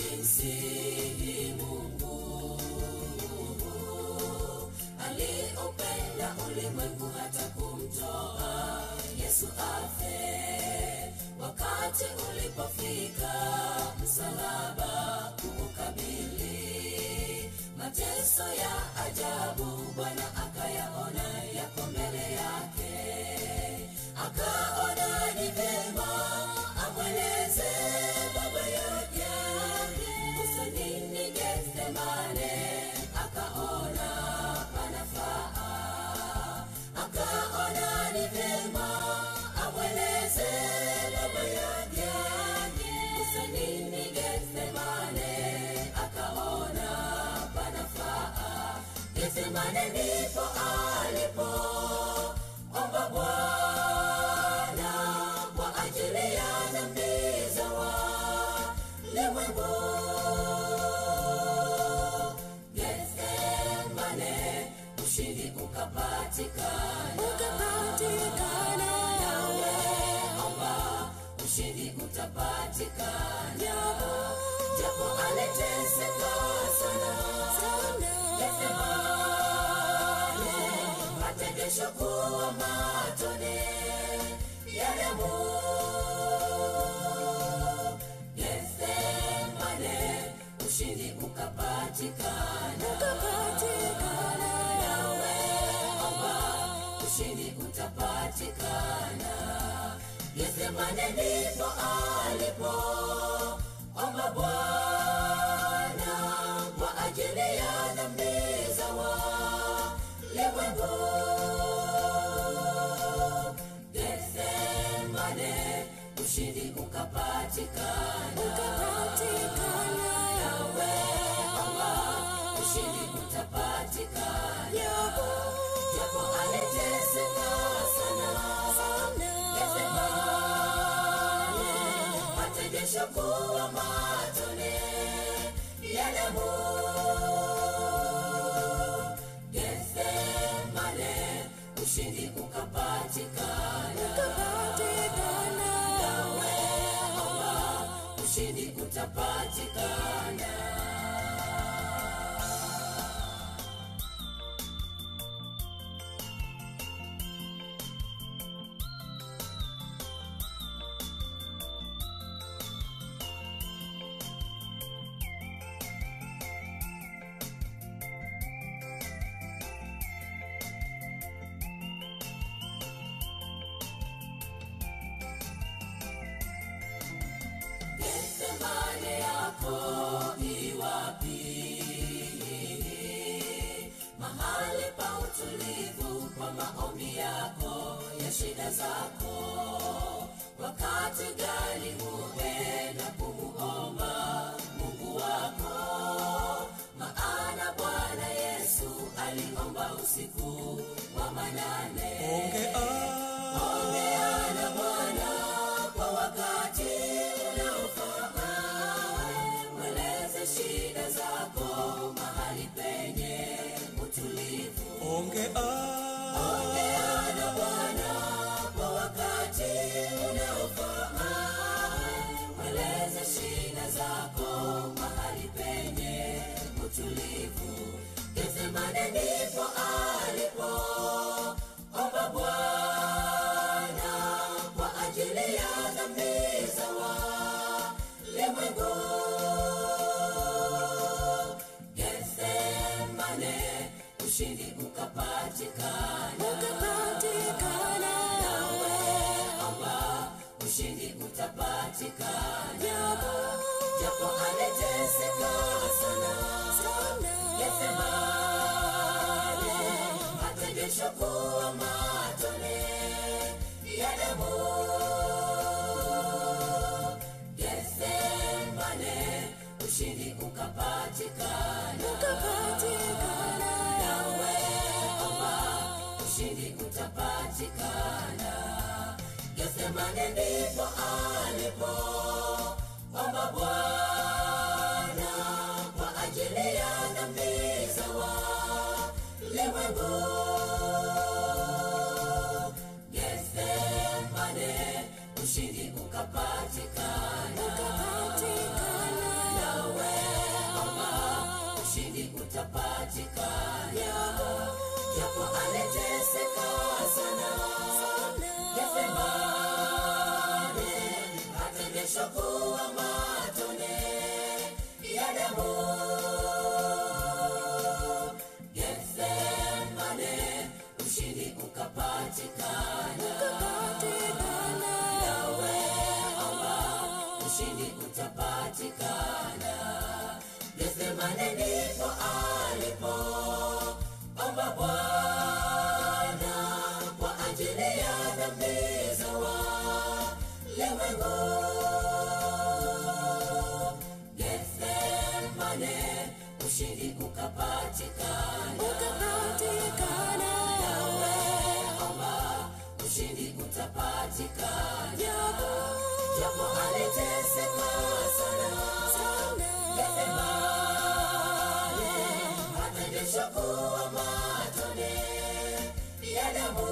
jinsi Mungu aliupenda ulimwengu hata kumtoa Yesu afe. Wakati ulipofika msalaba kuukabili, mateso ya ajabu Bwana akayaona yako mbele yake, akaona ni vyema amweleze baba yake usanini Gethsemane, akaona panafaa, akaona ni vyema amweleze baba yake usanini Gethsemane, akaona panafaa. Gethsemane ndipo alipo omba Bwana kwa ajili ya dhambi za walimwengu. Gethsemane, ushindi ukapatikana, ukapatikana nawe omba ushindi utapatikana, japo aliteseka sana Gethsemane, mategesho kuwa matone ya damu. Gethsemane, ushindi ukapatikana, nawe omba ushindi utapatikana. Gethsemane ndipo alipo omba Bwana kwa ajili ya dhambi za walimwengu. Gethsemane, ushindi ukapatikana, nawe omba ushindi utapatikana, japo aliteseka sana Gethsemane, mategesho kuwa matone ya damu. Gethsemane, ushindi ukapatikana, nawe omba ushindi utapatikana. Gethsemane yako iwapi? Mahali pa utulivu kwa maombi yako ya shida zako. Wakati gani huenda kumuomba Mungu wako? Maana Bwana Yesu aliomba usiku wa manane. Ongea na Bwana kwa wakati unaofaa, mweleze shida zako mahali penye utulivu. Ongea na Bwana kwa wakati unaofaa, mweleze shida zako mahali penye utulivu. Gethsemane ndipo alipo omba Bwana kwa ajili ya dhambi za walimwengu. Gethsemane, ushindi ukapatikana, nawe omba ushindi utapatikana, japo aliteseka sana Gethsemane, mategesho kuwa matone ya damu. Gethsemane, ushindi ukapatikana, nawe omba ushindi utapatikana. Gethsemane ndipo alipo omba Bwana kwa ajili ya dhambi za walimwengu. Gethsemane, ushindi ukapatikana, nawe utapatikana ukapatikana nawe omba ushindi utapatikana gethsemane ndipo alipo omba bwana kwa ajili ya dhambi za walimwengu gethsemane ushindi ukapatikana ukapatikana nawe omba ushindi utapatikana japo japo aliteseka sana sana Gethsemane, hata jasho kuwa matone ya damu.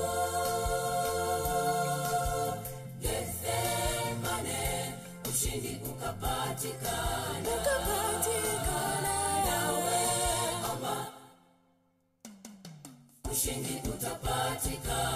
Gethsemane, ushindi ukapatikana ukapatikana nawe omba ushindi utapatikana